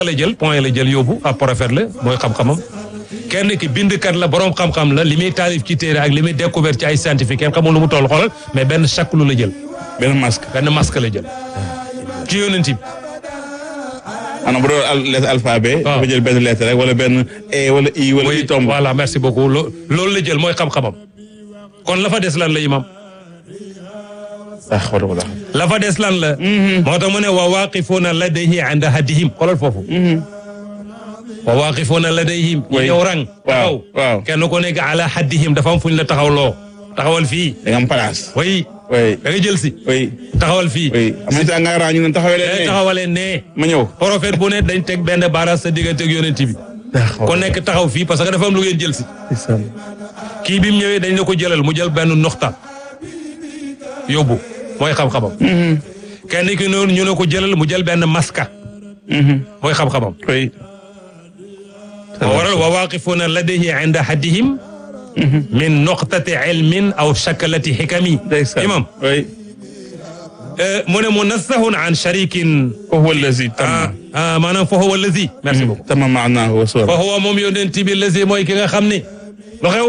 la jël point la jël yóbbu ab prophète la mooy xam-xamam kenn ki bindkat la borom xam-xam la li muy taalif ci téere ak li muy découvert ci ay scientifique kenn xamul lu mu toll xoolal mais benn chaque lu la jël benn masque benn masque la jël ci yonent bi maanaam bu doon al lettre alphabet. waaw dafa jël benn lettre rek wala benn e wala i wala i oui tomb. voilà merci beaucoup lo loolu la jël mooy xam-xamam kon la fa des lan la imam ah xaw ma la fa des lan la moo tax mu ne wa waaqifuuna ladayhi inda haddihim xoolal foofu wa waaqifuuna ladayhim ñu Oui. ñëw rang taxaw waaw. kenn ko nekk ala haddihim dafa am fu ñu la taxaw loo taxawal fii da nga am place. oui oui da nga jël si oui taxawal fii oui am na saa nga raa ñu ne taxawee day leen ne taxawalee nee ma ñëw. prophète bu ne dañ teg benn baaraas sa diggante ak yonent bi kon nekk taxaw fii parce que dafa am lu ngeen jël si kii bi mu ñëwee dañ la ko jëlal mu jël benn noxta yóbbu mooy xam-xamam kenn ki noonu ñu ne ko jëlal mu jël benn maska mooy xam-xamam oui. moo waral wa waaqifuuna ladayhi inda haddihim min noqtati ilmin aw shakalati xikami ndeysaan. imam oui. mu ne munassahun an sharikin wa huwa allazi ah tamma. ah maanaam fa huwa allazi merci beaucoup tamma maanaahu wa fa suura. huwa moom yonent bi lazi mooy ki nga xam ne lu xew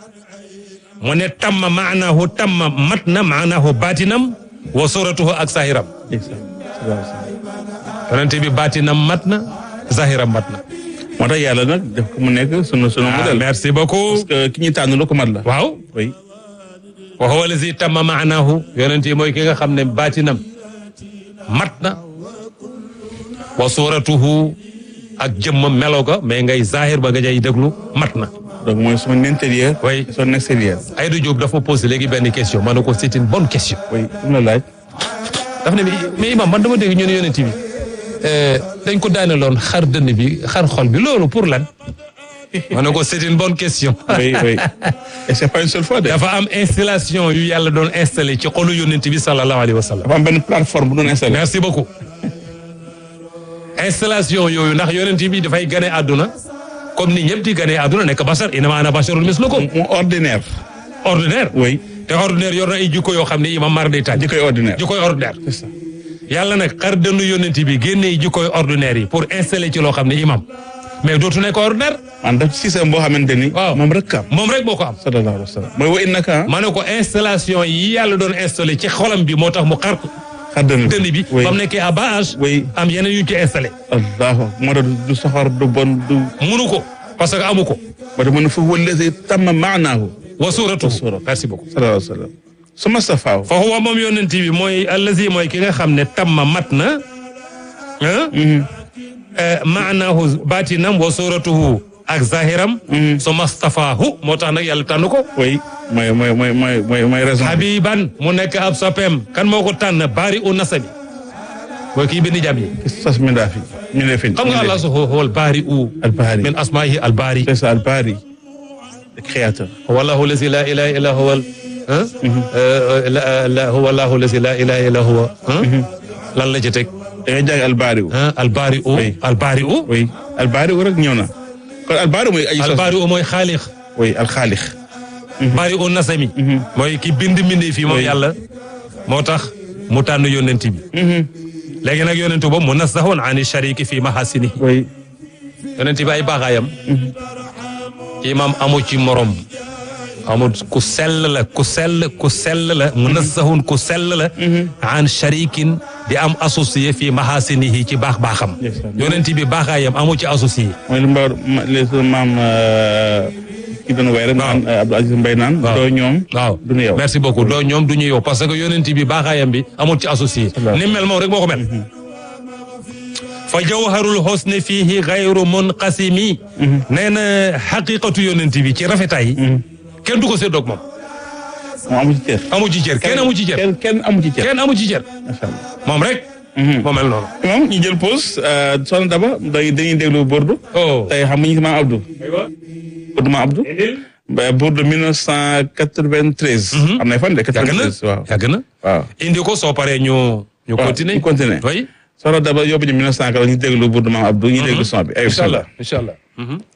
mu ne tamma maanaahu tamma mat na maanaahu baatinam wa suratuhu ak sahiram ndeysaan. yonent bi baatinam mat na zahiram mat na moo tax yàlla nag def ko mu nekk sunu sunu ah modèle. merci beaucoup parce que ki ñu tànn lu ko mat la. waaw oui. wa huwa lazi tamma maanaahu yonent yi mooy ki nga xam ne baatinam mat na wa suratuhu ak jëmmam melo ga mais ngay zahir ba nga jay déglu mat na donc mooy son intérieur. Oui. son extérieur. Aïda Diop dafa posé léegi benn question ma ne ko c'est une bonne question oui mu la laaj. daf ne mais imam man dama dégg ñu ne yonent bi dañ ko daaneloon xar dënn bi xar xol bi loolu pour lan ma ne ko c'est une bonne question oui oui. et c'est pas une seule fois de. dafa am installation yu yàlla doon installé ci xolu yonent bi sallallahu alayhi wa sallam dafa am benn plateforme bu doon installé. merci beaucoup installation yooyu ndax yonent bi dafay gane àdduna comme ni ñëpp di gane àdduna nekk bashar inama ana basharun mislukum mu ordinaire. ordinaire oui. te ordinaire yor na ay jikko yoo xam ne imam mar day taaj jikkoy ordinaire. jikkoy ordinaire c'est ça. yàlla nag xar dënnu yónnent bi génnee jikkoy ordinaire yi pour installer ci loo xam ne imam mais dootu nekk ordinaire man daf système boo xamante ni. waaw moom rek am. moom rek moo ko am sallallahu alayhi wa sallam. mooy wa innaka. ma ne ko installation yi yàlla doon installé ci xolam bi moo tax mu xar xaddana dënn bi oui ba mu nekkee à bas âge oui. am yeneen yu ñu ci installé allahu moo tax du soxor du bon du. munu ko parce que amu ko moo tax mu ne fa huwa allazi tamma maanaahu. wa suuratu suuratu. merci beaucoup sallallahu alayhi wa sallam. su ma safaaw. fa huwa moom yónnent bi mooy allazi mooy ki nga xam ne tamma mat na ah maanaahu baatinam wa suuratuhu ak zahiram su mastafaahu moo tax nag yàlla tànn ko oui mooy mooy mooy mooy mooy mooy raison. habiban mu nekk ab soppeem kan moo ko tànn baari u nasabi mooy kii bind jàmm yi sas mi daa fi. mi ne fi. xam nga allah su xool baari u Al-Bari. min asmaihi al baari c'est ça Al-Bari. le créateur. wallahu lazi la ilaha illa huwa la la huwa allahu lazi la ilaha illa huwa lan la ci teg da ngay jàng Al-Bari. al baari u Oui. al baari u oui Al-Bari rek ñëw na. kon Al-Bari mooy aji sos. al baari u mooy xaalix oui Al-Khaliq. baari u nasami mooy ki bind mbindee fii moom Oui. yàlla moo tax mu tànn yónnent bi léegi nag yónnent boobu mu nasahun ani shariki fi mahasini oui. yonent bi ay baaxaayam imam amu ci morom amul ku sell la ku sell ku sell la munassahun ku sell la an sharikin di am associé fii mahasinihi ci baax baaxam Yes, sir. yonent bi baaxaayam amu ci associé mooy li Mbaye ma li sunu maam ki doon way rek. naan Abdou Aziz Mbaye naan. waaw doo ñoom. waaw du ñu yow. merci beaucoup doo ñoom du ñu yow parce que yonent bi baaxaayam bi amul ci associé Salaam. ni mel moom rek moo ko mel fa jawharul husni fihi ghayru munqasimi nee na xaqiqatu yonent bi ci rafetaay yi kenn du ko séddoog moom moom amu ci cër. amu ci cër kenn amu ci cër kenn kenn amu ci cër. kenn amu ci cër macha allah. moom rek moo mel noonu moom ñu jël pause soxna Daba day dañuy déglu Bordeaux. oh tey xam nga ñu ngi maam Abdou. Bordeaux maam Abdou. ba Bordeaux 1993. am na fan de yàgg na 93 waaw. yàgg na waaw. indi ko soo paree ñu ñu waaw continuer ñu continuer. oui soxna Daba yóbbu ñu 1940 ñu déglu Bordeaux maam Abdou ñu déglu son bi. aywa incha allah incha allah